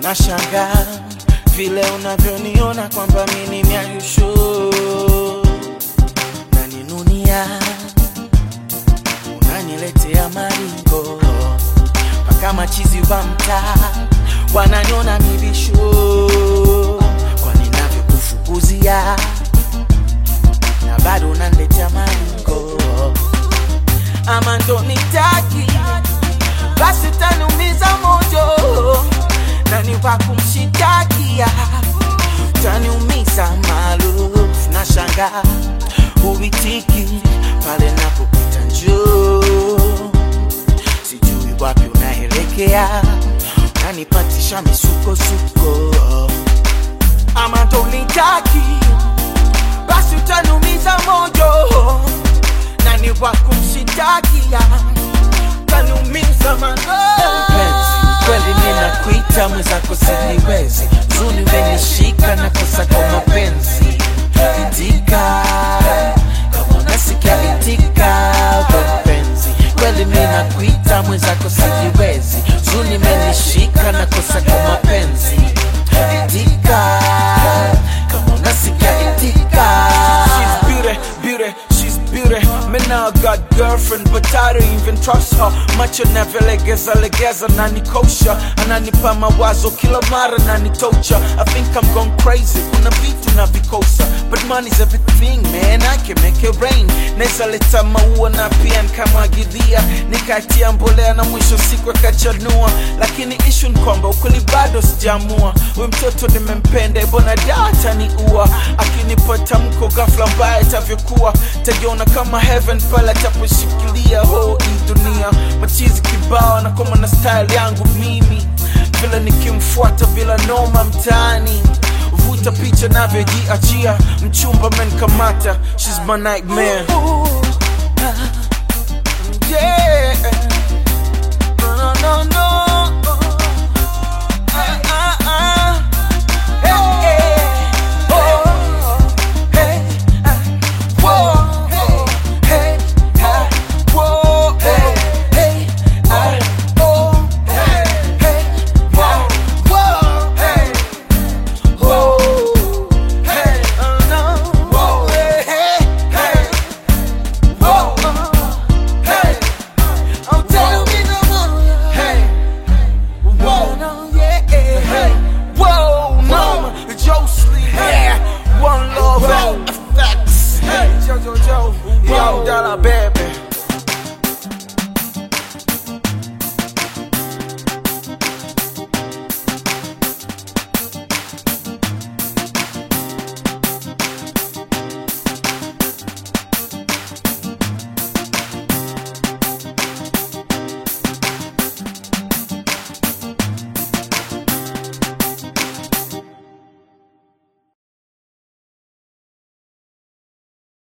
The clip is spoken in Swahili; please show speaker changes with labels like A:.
A: nashanga vile unavyoniona kwamba mi ni myayushu naninunia unaniletea maringo mpaka machizi wa mtaa wananiona mibishu kwa ninavyokufukuzia na bado unaniletea maringo ama ndo nitaki basi utaniumiza moyo nani wa kumshitakia utaniumiza maarufu na shanga huitiki pale napopita njoo sijui wapi unaelekea unanipatisha misukosuko ama ndo nitaki basi utaniumiza moyo nani wa kumshitakia utaniumiza mapenzi kweli ninakuita mwenzako siniwezi zuni umenishika na kosa kwa mapenzi itika kama unasikia itika mapenzi kweli ninakuita mwenzako siniwezi zuni umenishika na kosa kwa mapenzi itika kama unasikia itika
B: She's beauty, beauty, she's beauty. Me now got girlfriend, but I don't even trust her. Macho legeza legeza na nikosha, ananipa mawazo kila mara na nitocha. I think I'm gone crazy, kuna vitu na vikosa, but money's everything man, I can make it rain. Naweza leta maua na pia nikamwagilia, nikatia mbolea na mwisho siku akachanua, lakini issue ni kwamba ukweli bado sijaamua. Huyu mtoto nimempenda, mbona data ni ua, akinipa tamko ghafla mbaya itavyokuwa, tajiona kama heaven pale ataposhikilia ho hii dunia. Machizi kibao na kama na style yangu mimi, vile nikimfuata bila noma mtaani vuta picha navyojiachia, mchumba menkamata, she's my nightmare.
A: yeah.